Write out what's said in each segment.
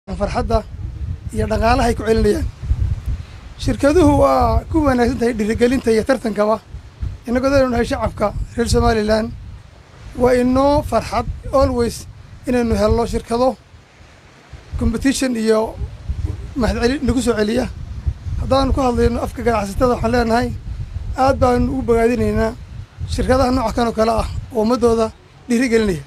farxadda iyo dhaqaalaha ay ku celinayaan shirkaduhu waa ku wanaagsan tahay dhiirigelinta iyo tartankaba innagoo daynu nahay shacabka reer somalilan waa inoo farxad always inaynu helno shirkado competition iyo mahadceli nagu soo celiya haddaanu ku hadlayno afka ganacsatada waxaan leenahay aad baanu ugu bogaadinaynaa shirkadaha nooca kan oo kale ah oo ummaddooda dhiirigelinaya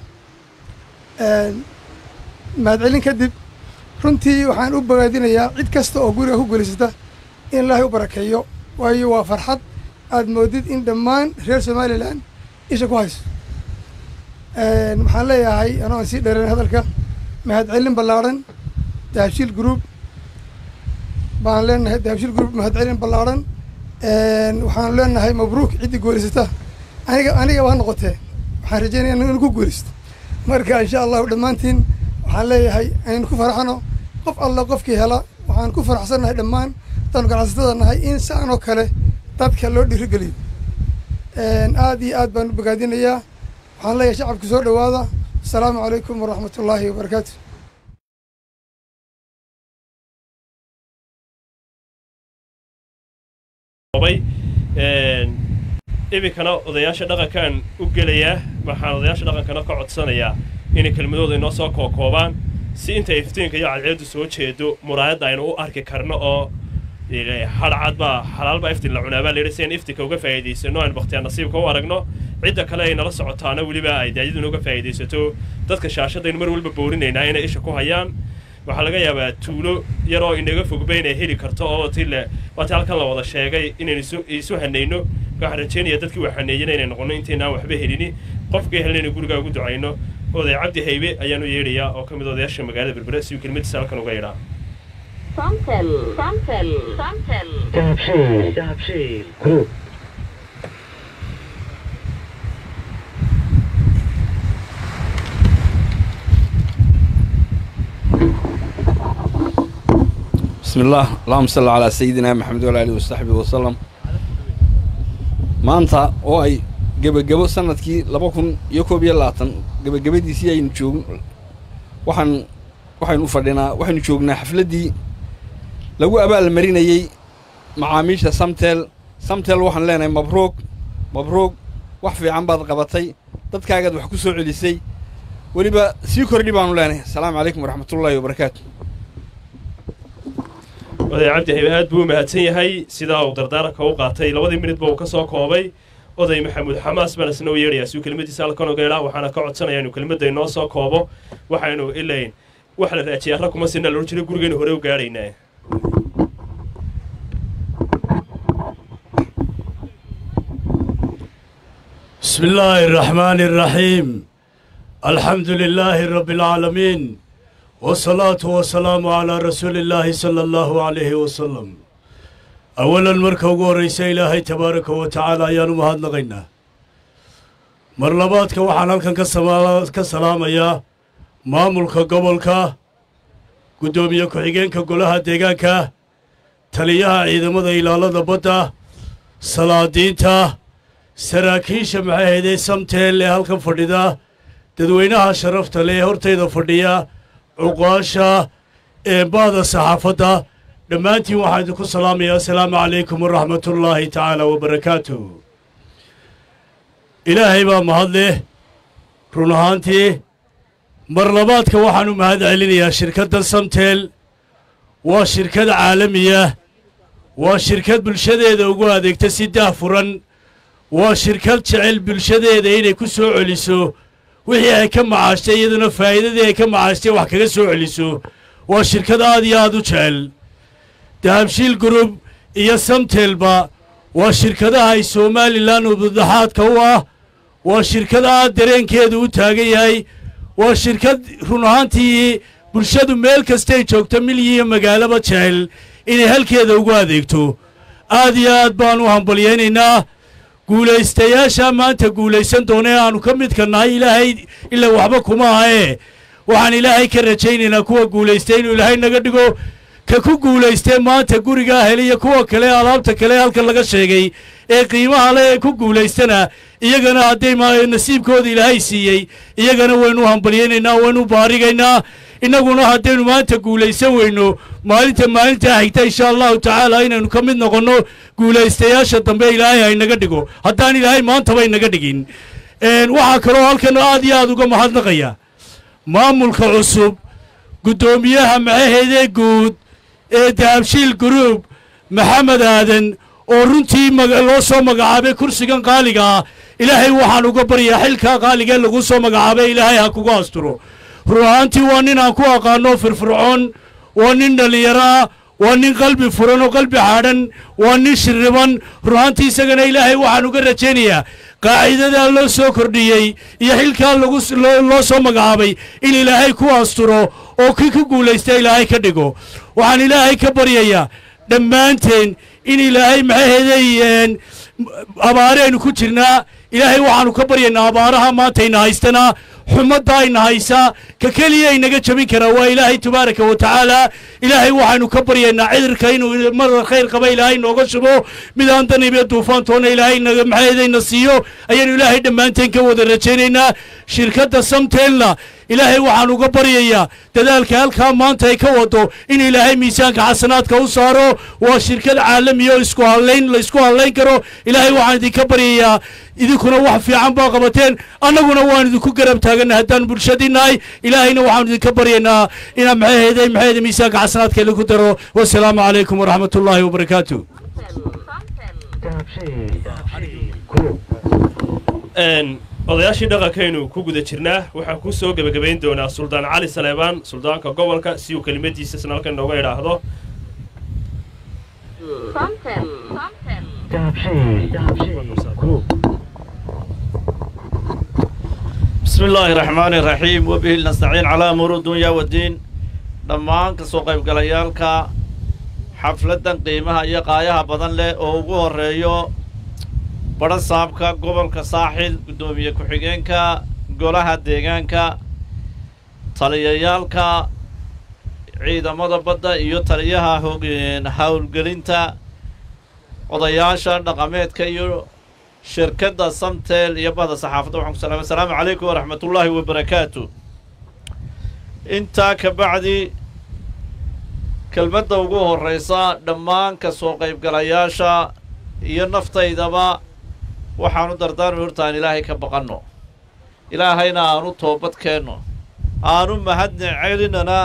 mahadcelin kadib runtii waxaan u bogaadinayaa cid kasta oo guriga ku guulaysata in ilaahay u barakeeyo waayo waa farxad aad moodid in dhammaan reer somalilan isha ku hayso waxaan leeyahay anoo aan sii dheerayn hadalka mahadcelin ballaadhan dahabshiil group baan leenahay dahabshiil group mahadcelin ballaadhan waxaan leenahay mabruuk ciddii guulaysata aniga aniga waa noqotee waxaan rajeynaya in ku guulaysto marka insha allahu dhammaantiin waxaan leeyahay aynu ku faraxno qof alla qofkii hela waxaan ku faraxsannahay dhammaan haddaanu ganacsatada nahay in saan oo kale dadka loo dhiirigeliyo aad iyo aad baan u bogaadinayaa waxaan leeyahay shacabka soo dhowaada asalaamu calaykum waraxmat ullaahi wabarakaatu iminkana odayaasha dhaqankaan u gelayaa waxaan odayaasha dhaqankana ka codsanayaa inay kelmadooda inoo soo kookoobaan si inta iftiinka iyo cadceeddu soo jeedo muraayadda aynu u arki karno oo hadhcad baa xalaal baa iftiin la cunaa baa layidhi si aynu iftiinka uga faa'iidaysano aynu bakhtiyaa nasiibka u aragno cidda kale ay nala socotaana weliba ay daayaduna uga faa'iidaysato dadka shaashadaynu mar walba boorinaynaa inay isha ku hayaan waxaa laga yaabaa tuulo yar oo inaga fogba inay heli karto oo ti le waati halkan la wada sheegay inaynu isu hanayno waxaan rajeynaya dadkii waa haneeyana inay noqono intaynaan waxba helini qofkii helna inay gurigaa ugu ducayno oday cabdi haybe ayaanu yeedhayaa oo ka mid odayaasha magaalada berbere si uu kelmadiisa halkan uga yidhaa Samtel, Samtel, Samtel. Dahabshiil, Dahabshiil Group. بسم الله اللهم صل على سيدنا محمد وعلى آله وصحبه وسلم maanta oo ay gebagebo sanadkii laba kun iyo koob iyo labaatan gebagabadiisii aynu joog waxaan waxaynu fadhinaa waxaynu joognaa xafladdii lagu abaalmarinayey macaamiisha samtel samtel waxaan leenahay mabruug mabruug wax fiican baad qabatay dadkaagaad wax ku soo celisay weliba sii kordhi baanu leenahay asalaamu calaykum waraxmatullaahi wabarakaatu oday cabdi haybe aad buu u mahadsan yahay sidaa uu dardaaranka u qaatay labadii minidba uu ka soo koobay oday maxamuud xamaas baan isna u yeedhayaa si uu kelmadiisa halkan oga idhaa waxaana ka codsanaya inuu kelmadda inoo soo koobo waxaynu ilayn wax la raajiyaa rag kuma sinna loodhan jiray gurigaynu hore u gaadhaynaa بسم الله الرحمن الرحيم الحمد لله رب العالمين والصلاة والسلام على رسول الله صلى الله عليه وسلم أولا مركا ورئيس إلهي تبارك وتعالى يا نمهد لغينا مرلباتك وحنا كان كسلام يا مامولك قبلك قدومي كحيجينك قولها ديغانك تليها عيد مدى إلى الله بدا صلاة دينتا saraakiisha maxay haydee samteel ee halkan fadhida dadweynaha sharafta leh ee hortayda fadhiya cuqaasha eebahda saxaafadda dhammaantiin waxaan idinku salaamayaa assalaamu calaykum waraxmatullaahi tacaala wabarakaatuh ilaahay baa mahad leh run ahaantii marlabaadka waxaan u mahad celinayaa shirkadda samteel waa shirkad caalamiya waa shirkad bulshadeeda ugu adeegta si daahfuran waa shirkad jecel bulshadeeda inay ku soo celiso wixii ay ka macaashtay iyaduna faa'iidadii ay ka macaashtay wax kaga soo celiso waa shirkad aad iyo aad u jecel dahabshiil gurub iyo samteelba waa shirkadaha ay somalilan udadaxaadka u ah waa shirkad aad dareenkeedu u taagan yahay waa shirkad run ahaantii bulshadu meel kastay joogto milyi iyo magaalaba jecel inay halkeeda ugu adeegto aad iyo aad baan u hambalyaynaynaa guulaystayaasha maanta guulaysan doona ee aanu ka midka nahay ilaahay ilaa waxba kuma ahee waxaan ilaahay ka rajaynaynaa kuwa guulaystay inuu ilaahay naga dhigo ka ku guulaystee maanta gurigaa heliya kuwa kale alaabta kale halkan laga sheegay ee qiimaha leh ee ku guulaystana iyagana hadday ma nasiibkooda ilaahay siiyey iyagana waynu hambalyaynaynaa waynu baarigaynaa innaguna haddaynu maanta guulaysan weyno maalinta maalintaa xigta insha allahu tacaala inaynu ka mid noqonno guulaystayaasha dambe ilaahay haynaga dhigo haddaan ilaahay maantaba inaga dhigin waxaa kaloo halkan aad iyo aad uga mahadnaqaya maamulka cusub guddoomiyaha maxaheedee guud ee dahabshiil guruub maxamed aadan oo runtii loo soo magacaabay kursigan qaaliga ah ilaahay waxaan uga baryaa xilkaa qaaligee lagu soo magacaabay ilaahay ha kugu asturo run ahaantii waa nin aan ku aqaano firfircoon waa nin dhallinyaro ah waa nin qalbi furan oo qalbi xaadhan waa nin shirriban run ahaantii isagana ilaahay waxaan uga rajaynayaa qaacidadaa loo soo kordhiyey iyo xilkaa lagu loo soo magacaabay in ilaahay ku asturo oo kii ku guulaysta ilaahay ka dhigo waxaan ilaahay ka baryayaa dhammaanteen in ilaahay maxaheeday abaare aynu ku jirnaa ilaahay waxaanu ka baryaynaa abaaraha maantayna haystanaa xumadda ayna haysaa ka keliya inaga jabin karaa waa ilaahay tabaaraka wa tacaala ilaahay waxaynu ka baryaynaa cidirka inuu marda khayr qaba ilaahay nooga shubo midaan danibiyo duufaantoona ilaahay naga maxaheedayna siiyo ayaanu ilaahay dhammaanteen ka wada rajaynaynaa shirkadda samteelna ilaahay waxaan uga baryayaa dadaalka halkaa maanta ay ka wado in ilaahay miisaanka xasanaadka u saaro waa shirkad caalamiya oo isku hadlayn la isku hadlayn karo ilaahay waxaan idinka baryayaa idinkuna wax fiican baa qabateen annaguna waan idinku garab taaganna haddaan bulshadii nahay ilaahayna waxaan idinka baryaynaa inaa maxaheeday maxaheeda miisaanka xasanaadka lagu daro wasalaamu calaykum waraxmat ullaahi wabarakaatu odayaashii dhaqankaynu ku guda jirnaa waxaan ku soo gebagabayn doonaa suldaan cali saleebaan suldaanka gobolka si uu kelimadiisa isna halkan nooga idhaahdo بسم الله الرحمن الرحيم وبه نستعين على أمور الدنيا والدين dhammaan ka soo qaybgalayaalka xafladdan qiimaha iyo qaayaha badan leh oo ugu horreeyo badha saabka gobolka saaxil guddoomiye ku-xigeenka golaha deegaanka taliyayaalka ciidamada badda iyo taliyaha howlgelinta odayaasha dhaqameedka iyo shirkadda samtel iyo bahda saxaafadda waxaan ku salaamay asalaamu calaykum waraxmatullaahi wabarakaatu intaa ka bacdi kelmadda ugu horraysa dhammaan ka soo qaybgalayaasha iyo naftaydaba waxaanu dardaarmi horta aan ilaahay ka baqanno ilaahayna aanu toobad keenno aanu mahadni celinana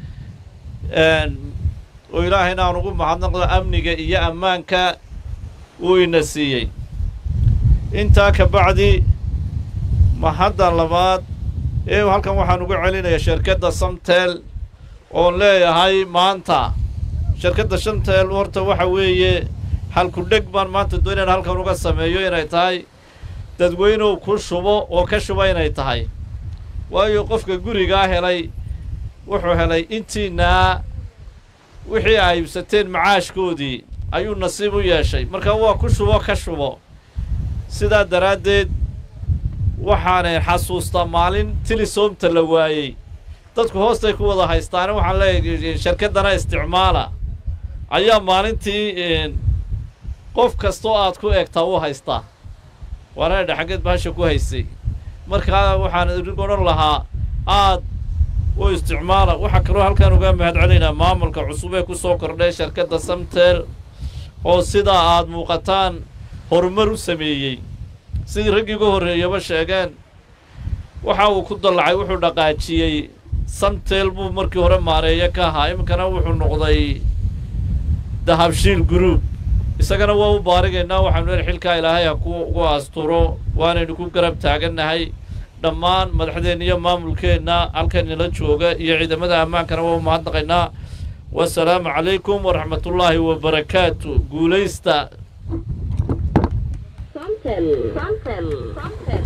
oo ilaahayna aan ugu mahadnaqno amniga iyo ammaanka uu ina siiyey intaa ka bacdi mahadda labaad ee halkan waxaan ugu celinayaa shirkadda samtel oon leeyahay maanta shirkadda shamtel horta waxa weeye halku dheg baan maanta doonayaan halkan uga sameeyo inay tahay dadweynuhu ku shubo oo ka shuba inay tahay waayo qofka gurigaa helay wuxuu helay intiinaa wixii ay ibsateen macaashkoodii ayuu nasiib u yeeshay marka waa ku shubo ka shubo sidaa daraaddeed waxaanay xasuustaa maalin tilisoomta la waayey dadku hoostay ku wada haystaane waxaan leeyahay shirkaddana isticmaala ayaa maalintii qof kastoo aad ku eegtaa u haystaa waana dhexageed bahasha ku haysay markaa waxaan idin odhan lahaa aad u isticmaala waxaa kaloo halkaan uga mahad celinayaa maamulka cusub ee ku soo kordhay shirkadda samtel oo sidaa aad muuqataan horumar u sameeyey sidii raggii uga horreeyaba sheegeen waxa uu ku dallacay wuxuu dhaqaajiyey samtel buu markii hore maareeyo ka ahaa iminkana wuxuu noqday dahabshiil group isagana waa u baarigaynaa waxaanu leehay xilkaa ilaahay ha ku ugu asturo waanaynu ku garab taagannahay dhammaan madaxdeenna iyo maamulkeenna halkan nala jooga iyo ciidamada ammaankana waa u mahadnaqaynaa wasalaamu calaykum waraxmatullaahi wabarakaatu guulaysta Samtel. Samtel. Samtel.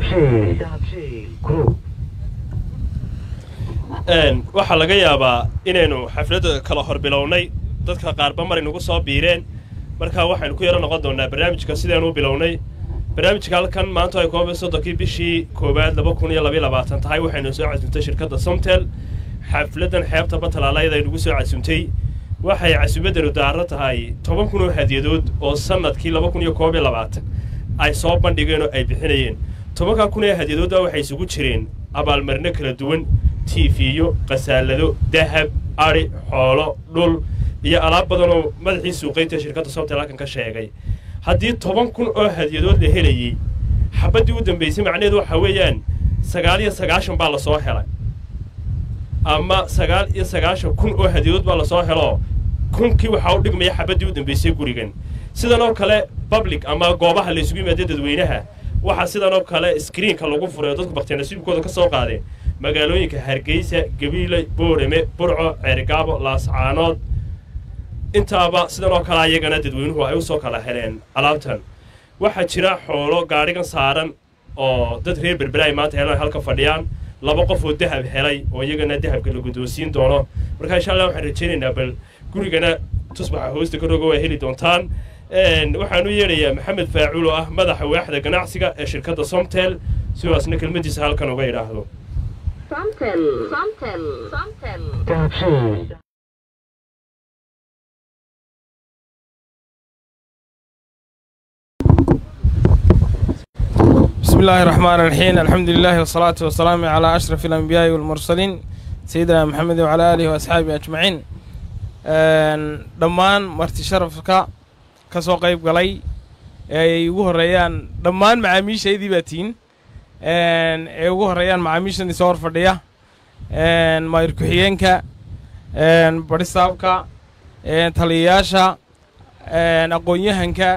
waxaa laga yaabaa inaynu xafladda kala hor bilownay dadka qaarba mar inugu soo biireen markaa waxaynu ku yaro noqon doonnaa barnaamijka sidaynu u bilownay barnaamijka halkan maanta ay koob iyo soddonkii bishii koowaad laba kun iyo labayo labaatan tahay waxaynu soo casuumtay shirkadda somtel xafladdan xeebta batalaalayada aynugu soo casuumtay waxay casuumaddanu daarro tahay toban kun oo hadiyadood oo sannadkii laba kun iyo koob iyo labaatan ay soo bandhigeen oo ay bixinayeen tobankaa kun ee hadyadoodda waxay isugu jireen abaalmarino kala duwan tiifiyo qasaalado dahab adhi xoolo dhul iyo alaab badan oo madaxii suuqaynta shirkadda somtel halkan ka sheegay haddii toban kun oo hadyadood la helayey xabaddii u dambaysay macnaheedu waxaa weeyaan sagaal iyo sagaashan baa la soo helay ama sagaal iyo sagaashan kun oo hadyadood baa lasoo helo kunkii waxaa u dhigmaya xabaddii u dambaysay gurigan sidan oo kale public ama goobaha la isugu yimaada dadweynaha waxaa sidan oo kale screenka lagu furay oo dadku baktinasiibkooda ka soo qaadeen magaalooyinka hargeysa gabiile boorame burco ceergaabo laascaanood intaaba sidan oo kale ayagana dadweynuhu ay u soo kala heleen alaabtan waxaa jira xoolo gaadhigan saaran oo dad reer berbera ay maanta helaan halka fadhiyaan laba qof oo dahab helay oo iyagana dahabka la guddoonsiin doono marka insha allah waxaan rajaynaynaa bal gurigana tusbaxa hoosta ka roga waa heli doontaan waxaan u yeedhayaa maxamed faacuul oo ah madaxa waaxda ganacsiga ee shirkadda somtel sidaasna kelmaddiisa halkan uga idhaahdo Somtel. Somtel. Somtel. dahabshiil بسم الله الرحمن الرحيم الحمد لله والصلاة والسلام على أشرف الأنبياء والمرسلين سيدنا محمد وعلى آله وأصحابه أجمعين Een, dhammaan marti sharafka ka soo qayb galay ee ay ugu horreeyaan dhammaan macaamiishaydii baa tihiin Een, ee ugu horreeyaan macaamiishani soo hor fadhiya Een, maayir ku-xigeenka een, baristaafka een, taliyayaasha een, aqoon-yahanka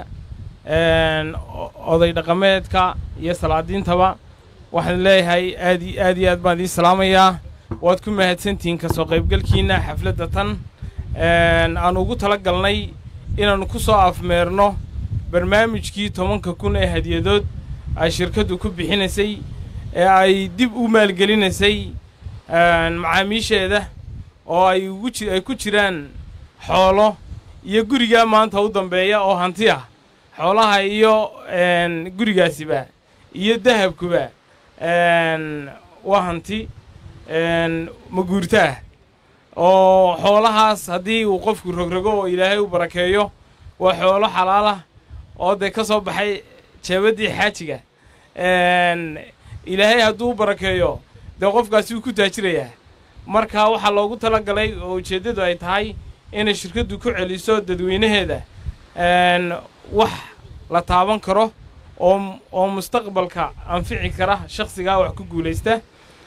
een, o- oday dhaqameedka iyo salaadiintaba waxaan leeyahay aad i- aad iyo aad baan idiin salaamayaa waad ku mahadsantihiin ka soo qaybgalkiina xafladda tan Een, aan ugu tala galnay inaannu ku soo afmeerno barnaamijkii tobanka kun ee hadyadood ay shirkaddu ku bixinaysay ee ay dib u maalgelinaysay een, macaamiisheeda oo ay ugu ji- ay ku jiraan xoolo iyo gurigaa maanta u dambeeya oo hanti ah xoolaha iyo een, gurigaasiba iyo dahabkuba een, waa hanti een, maguurta ah oo xoolahaas haddii uu qofku rogrogo oo ilaahay u barakeeyo waa xoolo xalaalah oo dee ka soo baxay jeebaddii xaajiga Een, ilaahay hadduu u barakeeyo dee qofkaasi wuu ku taajirayaa marka waxaa loogu talagalay oo ujeeddadu ay tahay inay shirkaddu ku celiso dadweynaheeda een, wax la taaban karo oo oo mustaqbalka anfici kara shakhsigaa wax ku guulaysta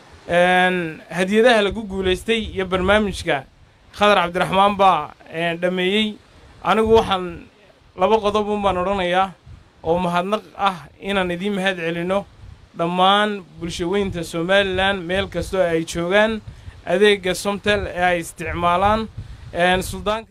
Een, hadiyadaha lagu guulaystay iyo barnaamijka khadar cabdiraxmaan baa een, dhammeeyey anigu waxaan laba qodob un baan odhanayaa oo mahadnaq ah inaan idiin mahad celino dhammaan bulshaweynta somalilan meel kastoo ay joogaan adeega somtel ee ay isticmaalaan een, suldaanka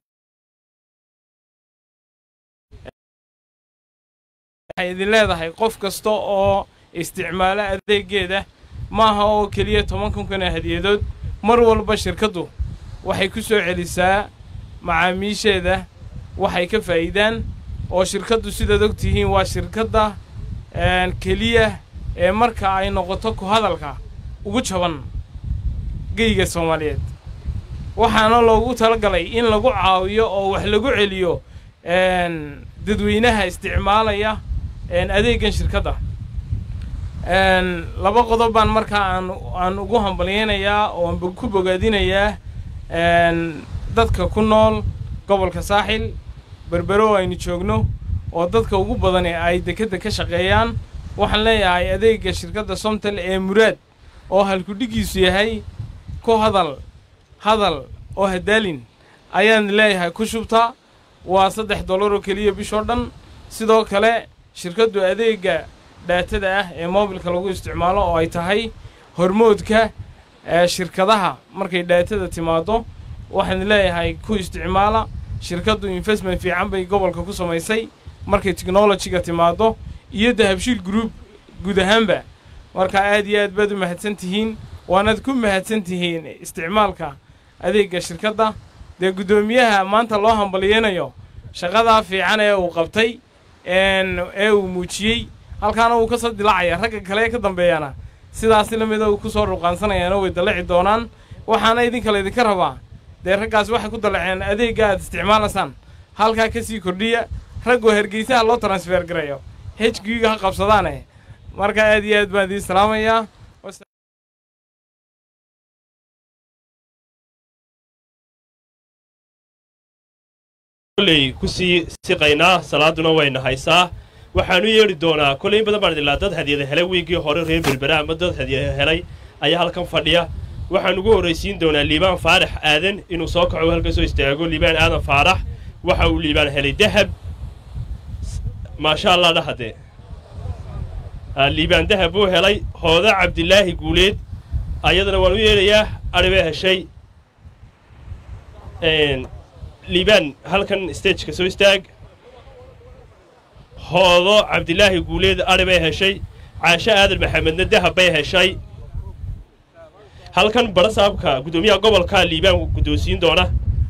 waxay idin leedahay qof kasta oo isticmaala adeegeeda maaha oo keliya toban kunkana hadiyadood mar walba shirkaddu waxay ku soo celisaa macaamiisheeda waxay ka faa'iidaan oo shirkaddu sidaad og tihiin waa shirkadda een, keliya ee marka ay noqoto ku hadalka ugu jaban geyga soomaaliyeed waxaana loogu talagalay in lagu caawiyo oo wax lagu celiyo een, dadweynaha isticmaalaya een, adeegan shirkadda Een, laba qodob baan markaa aan aan ugu hambalyeynayaa oo aan bo- ku bogaadinayaa een, dadka ku nool gobolka saaxil berbero oo aynu joogno oo dadka ugu badan ee ay dekedda ka shaqeeyaan waxaan leeyahay adeega shirkadda somtel ee muraad oo halkudhigiisu yahay ku hadal hadal oo hadaalin ayaan leeyahay ku shubta waa saddex dollar oo keliya bishoo dhan sidoo kale shirkaddu adeega dhaatada ah ee moobilka lagu isticmaalo oo ay tahay hormoodka ee shirkadaha markay dhaatada timaado waxaan leeyahay ku isticmaala shirkaddu investment fiican bay gobolka ku samaysay markay technologyga timaado iyo dahabshiil group guud ahaanba marka aad iyo aad baad u mahadsan tihiin waanaad ku mahadsan tihiin isticmaalka adeega shirkadda dee guddoomiyaha maanta loo hambalyeynayo shaqadaa fiican ee uu qabtay een, ee uu muujiyey halkaana wuu ka soo dilacaya ragga kale ee ka dambeeyana sidaasi la mida uu ku soo ruqaansanayaana way dallaci doonaan waxaana idinka laydinka rabaa dee raggaas waxay ku dallaceen adeegga aad isticmaalaysaan halkaa ka sii kordhiya raggoo hargeysaha loo transfer garayo hejgiga ha qabsadaane marka aad iyo aad baan idiin salaamayaa kolley kusii siqaynaa salaaduna wayna haysaa waxaanu yeedhi doonaa kolley in badan baan idilaa dad hadiyada helay wiigii hore reer berbera ama dad hadiyada helay ayaa halkan fadhiya waxaan ugu horraysiin doonaa liibaan faarax aadan inuu soo kaco halkan soo istaago liibaan aadan faarax waxa uu liibaan helay dahab maasha allah dhahade liibaan dahab buu helay hooda cabdilaahi guuleed ayadana waan u yeedhayaa adhibee heshay liibaan halkan stageka soo istaag hoodo cabdilaahi guuleed adhi bay heshay caasho aadan maxamedna dahab bay heshay halkan barasaabka guddoomiyaha gobolka liibaan guddoonsiin doona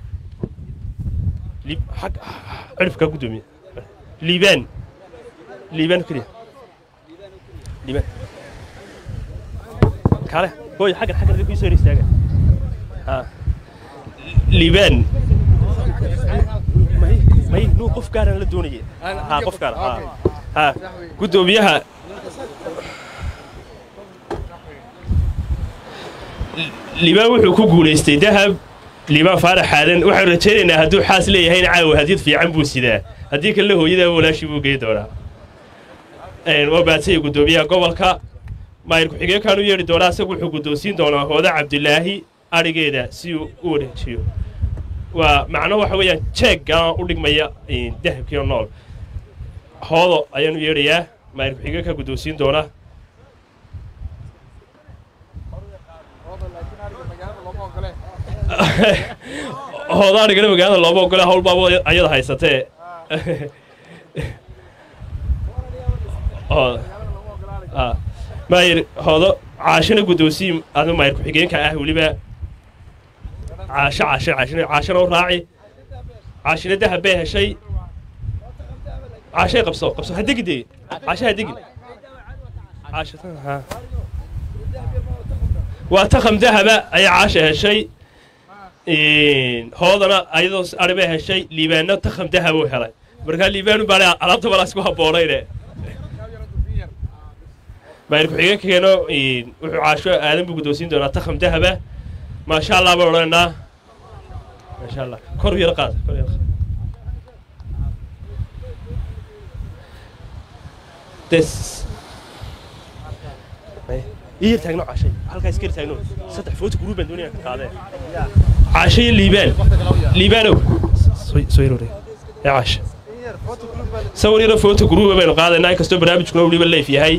cirifka guddoomiya liibaan liibaan keliya liibaan kale hooy xaggan xaggan ku soo hor istaaga ha liibaan may nuu qof gaaraan la doonaya ha qof gaar ha ha guddoomiyaha liibaan wuxuu ku guulaystay dahab liibaan faarax aadan waxaan rajaynaynaa hadduu xaas leeyahayna caawa hadiyad fiican buu sidaa haddii kalena hooyada walaashii buu gey doonaa waa baadsaya guddoomiyaha gobolka maayir ku-xigeenkaan u yeedhi doonaa isagu wuxuu guddoonsiin doonaa hooda cabdilaahi adhigeeda si uu u wareejiyo waa macno waxa weeyaan jeegga u dhigmaya dahabkiio nool hoodo ayaan u yeedhayaa maayir ku-xigeenka guddoonsiin doona hoodo adhigana magaalada looma ogole hawl baaba ayada haysatee maayir hoodo caashina guddoonsiin ada maayir ku-xigeenka ah weliba caasho caasho caashina caashana u raaci caashina dahab bay heshay caashay qabso qabso ha degi dee caasha ha degi caasha ha waa taqam dahaba ayaa caasha heshay hoodana ayadoo ari bay heshay liibaanna taqam dahab uu helay markaa liibaanu baa alaabta balaa isku habboonayne maayir ku-xigeenkeeno wuxuu caasho aadan buu guddoonsiin doonaa taqam dahaba maasha allah baan odhanaynaa maasha allah kor yar qaad kor yar qaad des iyar taagno caashay halkaa iskar taagno saddex footi guruub baan doonaya ka qaadee caasho iyo liibaan liibaanow soo yar wareeg ee caasha sawir yaro footi guruuba baynu qaadaynaa inkastoo barnaamijkuna weliba leef yahay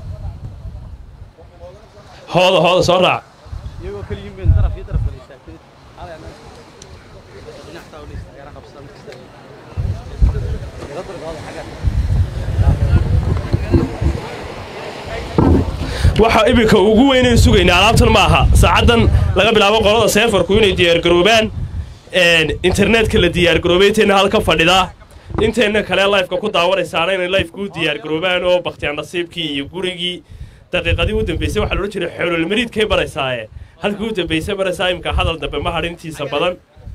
hooda hooda soo raac waxa iminka ugu weynayn sugaynaa alaabtan ma aha saacaddan laga bilaabo qolada seefarku inay diyaargaroobaan internetka la diyaargaroobay intayna halka fadhidaa intayna kale lifeka ku daawanaysaana inay lifeka u diyaargaroobaan oo bakhtiyaan nasiibkii iyo gurigii daqiiqadii u dambaysay waxaa loodhan jiray xoololmariidkay baraysaaye halkii u dambaysay baraysaa imika hadal dambe ma hadhin intiisa badan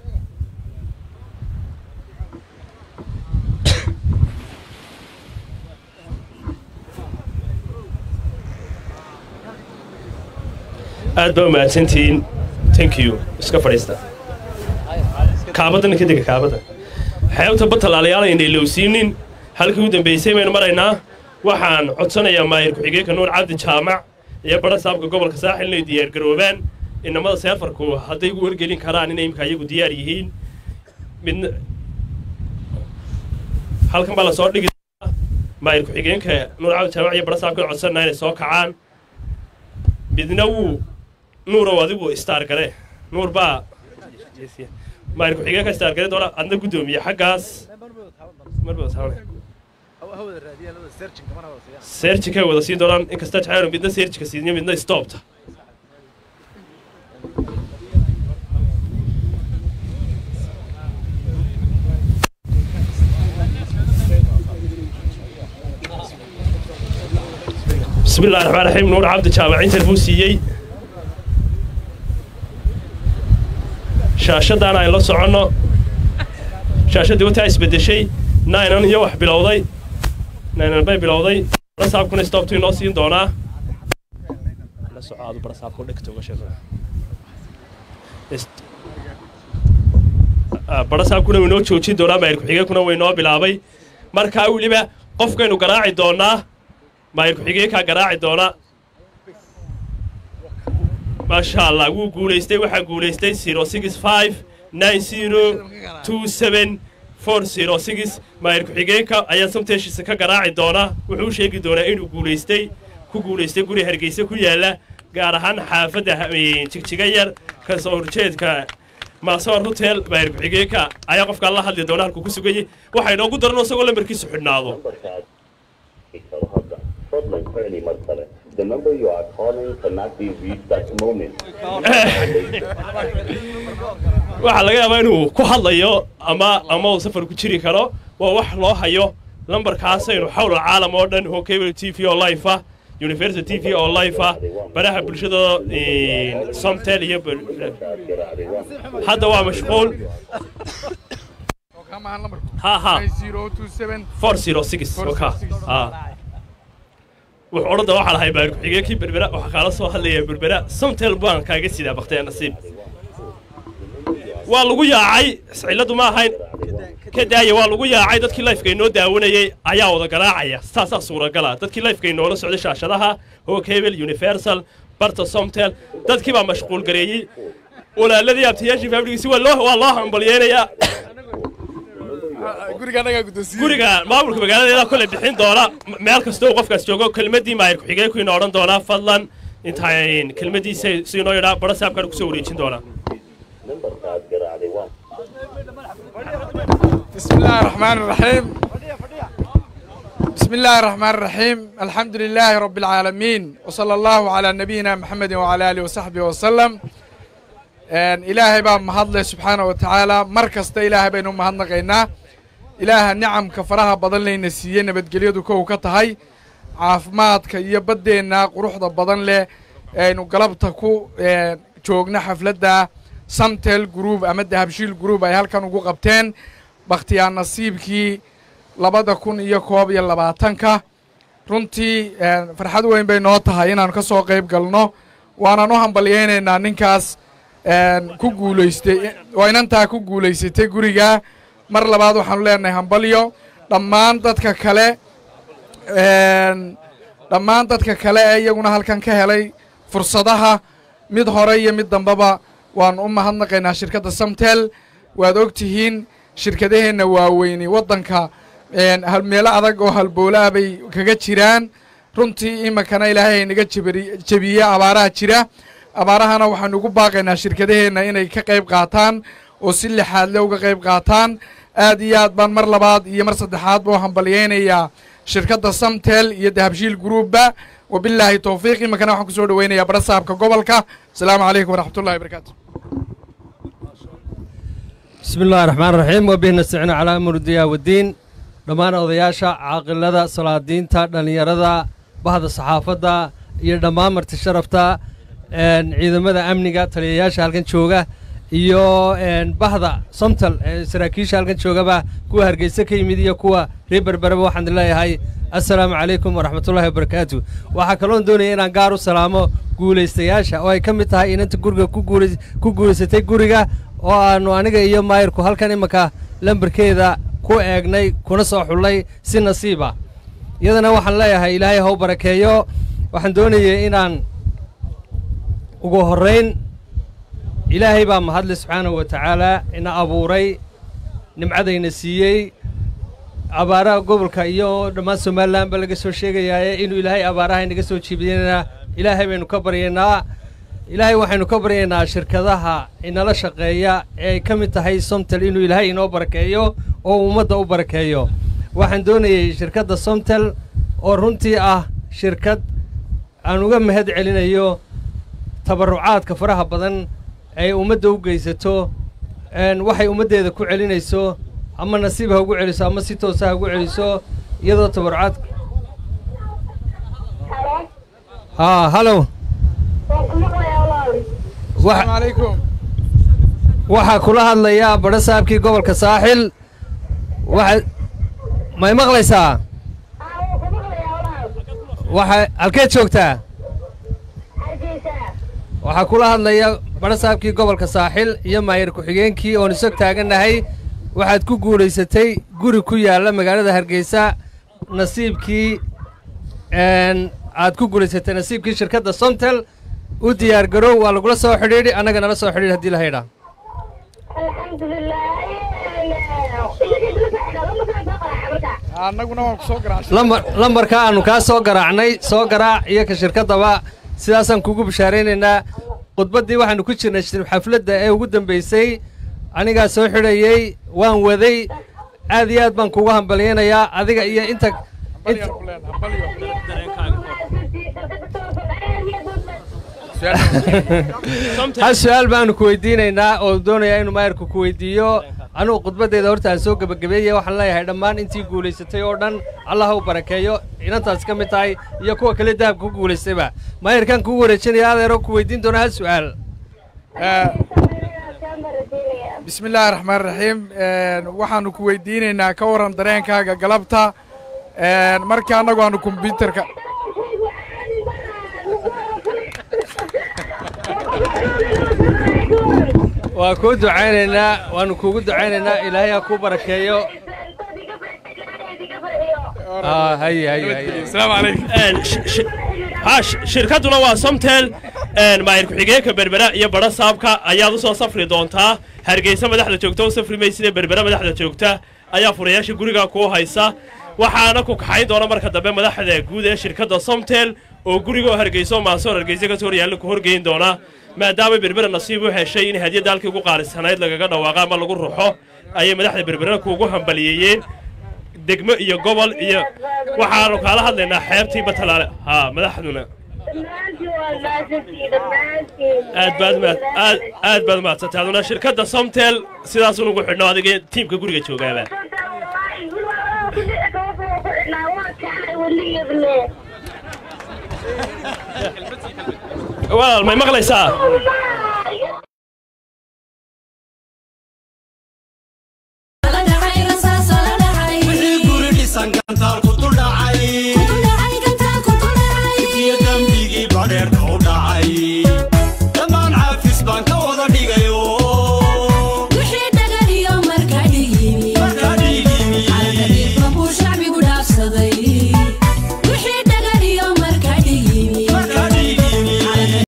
aad baa umahadsantihiin thank you iska fadhiista kaabadana ka dega kaabadda xeebta batalaalayaal aynay lowsiinin halkii u dambaysay baynu maraynaa waxaan codsanayaa maayir ku-xigeenka nuur cabdi jaamac iyo badha saabka gobolka saaxil inay diyaargaroobaan inamada seefarku hadday gu wargelin karaan inay imika iyagu diyaar yihiin midna halkan baa lasoo dhigi maayir ku-xigeenka nuur cabdi jaamac iyo badha saabka codsanaa inay soo kacaan midna wuu nuurow adigu istaar gare nuur baa maayir ku-xigeenka istaar gare doona adna guddoomiye xaggaas seerjikay wada siin doonaan inkasta jacaylo midna seerjika siiniyo midna stoobta bismi illahi raxmaan raxiim nuur cabdi jaamacintan buu siiyey shaashaddaana ayn la soconno shaashaddii wataa isbeddeshay nainan iyo wax bilowday naynan bay bilowday barasaabkuna stoptu inoo siin doonaa la soco aadu barasaabka u dhegta uga sheego Ist- Ah, barasaabkuna wuu inoo joojin doonaa maayir ku-xigeenkuna way inoo bilaabay markaa weliba qofkaynu garaaci doonaa maayir ku-xigeenkaa garaaci doona maasha allah wuu guulaystay waxaa guulaystay zero six five nine zero two seven four zero six maayir ku-xigeenka ayaa samteeshiisa ka garaaci doona wuxuu u sheegi doonaa inuu guulaystay ku guulaystay guri hargeysa ku yaala gaar ahaan xaafadda ha- ee, jigjiga yar ka soo horjeedka maasoor hotel maayir ku-xigeenka ayaa qofkaa la hadli doona halkuu ku sugayay waxaa inoogu daran isagoo lambarkiisu xidhnaado Fadlan early mar kale. The number you are calling cannot be reached at the moment. waxaa laga yaabaa inuu ku hadlayo ama ama uu safar ku jiri karo waa wax loo hayo lambarkaasaynu xawla caalam oo dhan oo cable t v oo life ah universal t v oo life ah baraha bulshada eh, somtel iyo bul- hadda waa mashquul ha ha four zero six waka ah wuxuu odhan doona waxaa lahay baar ku-xigeenkii berbera waxaa kaala soo hadlaya berbera somtel baan kaaga sidaa baktee nasiib waa lagu yaacay ciladu ma ahayn ka daaya waa lagu yaacay dadkii lifeka inoo daawanayay ayaa wada garaacaya saasaa suuragala dadkii lifeka inoola socday shaashadaha hokebel universal barta somtel dadkii baa mashquul gareeyey walaaladii abtiyaashii faamiligiisi waa loo waa loo hambalyeynayaa guriga maamulka magaaladeeda kole bixin doona m- meel kasta uu qofkaas joogo kelmadii maayir ku-xigeenku ina odhan doonaa fadlan intaan kelmadiisa si inoo yidhaa bara saabkaan kusoo wareejin doonaa Numberkaad garaacday waa بسم الله الرحمن الرحيم بسم الله الرحمن الرحيم الحمد لله رب العالمين وصلى الله على نبينا محمد وعلى آله وصحبه وسلم إن إلهي بقى مهضله سبحانه وتعالى مركز تا إلهي بينه مهضنا قينا إله نعم كفرها بدن لنا سيئنا بدقليدو كو كتهي caafimaadka iyo baddeenna quruxda badan leh aynu galabta ku eh, joogna xafladda samtel group ama dahabshiil group ay halkan ugu qabteen bakhtiyaa nasiibkii labada kun iyo koob iyo labaatanka runtii eh, farxad weyn bay noo tahay inaanu ka soo qayb galno waanaan u hambalyaynaynaa ninkaas eh, ku guulaystay waa inantaa ku guulaysatay guriga mar labaad waxaanu leenahay hambalyo dhammaan dadka kale een, dhammaan dadka kale ee iyaguna halkan ka helay fursadaha mid hore iyo mid dambeba waan u mahadnaqaynaa shirkadda samtel waad og tihiin shirkadaheenna waaweyni waddanka een, hal- meelo adag oo halboolaah bay kaga jiraan runtii iminkana ilaahay ay naga jebari- jebiye abaaraha jira abaarahana waxaanu ugu baaqaynaa shirkadaheenna inay ka qayb qaataan oo si lixaadle uga qayb qaataan aad iyo aad baan mar labaad iyo mar saddexaadba u hambalyaynayaa shirkadda samtel iyo dahabshiil groupba wabilaahi towfiiq iminkana waxaan kusoo dhaweynayaa barasaabka gobolka asalaamu calaykum waraxmatullahi wabarakaatu بسم الله الرحمن الرحيم وبه نستعين على أمر الدنيا والدين dhammaan odayaasha caaqilada salaadiinta dhallinyarada bahda saxaafadda iyo dhammaan marti sharafta een, ciidamada amniga taliyayaasha halkan jooga iyo een, bahda somtal ee saraakiisha halkan joogaba kuwa hargeysa ka yimid iyo kuwa reer berbereba waxaan leeyahay assalaamu calaykum waraxmatullaahi wabarakaatu waxaa kaloon doonaya inaan gaar u salaamo guulaystayaasha oo ay ka mid tahay inanta guriga ku guulays- ku guulaysatay guriga oo aanu aniga iyo maayirku halkan imanka lambarkeeda ku eegnay kuna soo xullay si nasiiba iyadana waxaan leeyahay ilaahay ha u barakeeyo waxaan doonayay inaan ugu horrayn ilaahay baa mahadle subxaanahu wa tacaalaa ina abuuray nimcadayna siiyey abaaraha gobolka iyo dhammaan somalilan ba laga soo sheegayaaye inuu ilaahay abaaraha inaga soo jiibiyana ilaahay baynu ka baryaynaa ilaahay waxaynu ka baryaynaa shirkadaha inala shaqeeya ee ay ka mid tahay somtel inuu ilaahay inoo barakeeyo oo ummadda u barakeeyo waxaan doonayey shirkadda somtel oo runtii ah shirkad aan uga mahad celinayo tabarrucaadka faraha badan ay ummadda u geysato een, waxay ummaddeeda ku celinayso ama nasiib ha ugu celiso ama si toosa ha ugu celiso iyadoo tabarrucaad haa halow asalaamu calaykum waxaa kula hadlayaa badho saabkii gobolka saaxil waxa may maqlaysaa waxa halkeed joogtaa waxaa kula hadlaya barasaabkii gobolka saaxil iyo maayir ku-xigeenkii oon isog taagannahay waxaad ku guulaysatay guri ku yaalla magaalada hargeysa nasiibkii n aad ku guulaysatay nasiibkii shirkadda sontel u diyaar garow waa lagula soo xidhiidhi annaga nala soo xidhiidh haddii la haydhaa annaguna waan ku soo garaacay lambar lambarka aannu kaa soo garaacnay soo garaac iyo ka shirkaddaba sidaasaan kugu bishaaraynaynaa khudbaddii waxaannu ku jirnay shir- xafladda ee ugu dambaysay anigaa soo xidhayey waan waday aad iyo aad baan kugu hambalyaynayaa adiga iyo inta inta hal su-aal baanu ku weydiinaynaa oo doonayaa inuu maayarku ku weydiiyo anugu khudbaddeeda horta aan soo gebagabeeyey waxaan leeyahay dhammaan intii guulaysatay oo dhan allah ha u barakeeyo inantaas ka mid tahay iyo kuwa kale dahabka ku guulaystayba maayarkaan kugu wareejinaya adeero ku weydiin doona hal su-aal bismi illaahi raxmaan raxiim waxaanu ku weydiinaynaa ka waran dareenkaaga galabta marka annagu aanu kombyuutarka waa kuu ducaynaynaa waanu kuugu ducaynaynaa ilaahay ha kuu barakeeyo Ah, haye haye haye asalaamu calaykum Een, sh- sh- ha, sh- shirkadduna waa somtel een, maayir ku-xigeenka berbera iyo badha saabka ayaad u soo safri doontaa hargeysa madaxda joogta u safri maysida berbera madaxda joogta ayaa furayaasha guriga kuu haysa waxaana ku kaxayn doona marka dambe madaxda guud ee shirkadda somtel oo gurigoo hargeyso maasoor hargeysa ka soo horyaalla ku horgeyn doona maadaama berbera nasiib u heshay in hadiyadda halkii ugu qaalisanayd lagaga dhawaaqa ama lagu ruxo ayay madaxda berberana kuugu hambaliyeeyeen degmo iyo gobol iyo waxaanu kaala hadlaynaa xeebtii batalaale haa madaxduna aad baad maad aad aad baad mahadsantay aduna shirkadda somtel sidaasun ugu xidhno adiga tiimka guriga joogaaba walaal may maqlaysaa